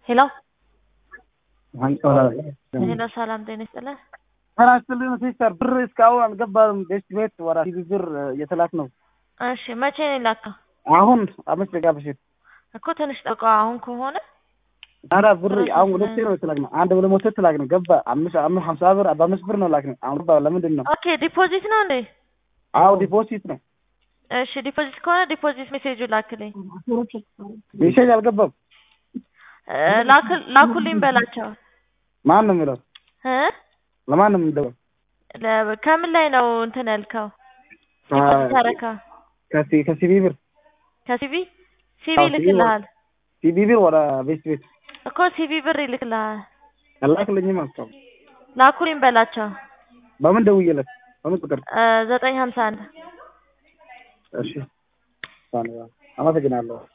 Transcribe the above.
ሄሎ ሄሎ ሄሎ፣ ሰላም ጤና ይስጥልን። ጤና ይስጥልኝ ሲስተር። ብር እስካሁን አልገባም። ቤት ቤት ወራ ቲቪ ብር እየተላክ ነው። እሺ መቼ ነው የላከው? አሁን አምስት ደቂቃ በፊት እኮ ትንሽ ጠብቀው። አሁን ከሆነ ኧረ ብር አሁን ሁለቴ ነው የተላክ ነው። አንድ ብለ ሞቶ ተላክ ነው ገባ። አምስት አምስት ሀምሳ ብር በአምስት ብር ነው ላክ ነው። አሁን ገባ። ለምንድን ነው? ኦኬ ዲፖዚት ነው እንዴ? አዎ ዲፖዚት ነው። እሺ ዲፖዚት ከሆነ ዲፖዚት ሜሴጁ ላክልኝ። ሜሴጅ አልገባም። እ ላክ- ላኩልኝ በላቸው ማን ነው የሚለው? እ ለማን ነው የሚደውል? ለ- ከምን ላይ ነው እንትን ያልከው? ዲፖዚት ያደረከው ከሲ ከሲቢ ብር ከሲቪ ሲቪ አዎ፣ ሲቪ ይልክልሃል ሲቢ ብር ወደ ቤት ቤት እኮ ሲቪ ብር ይልክልሃል። አላክልኝም። አስታው ላኩልኝ በላቸው በምን ደውዬለት? በምን ቁጥር? እ ዘጠኝ ሀምሳ አንድ እሺ አመሰግናለሁ።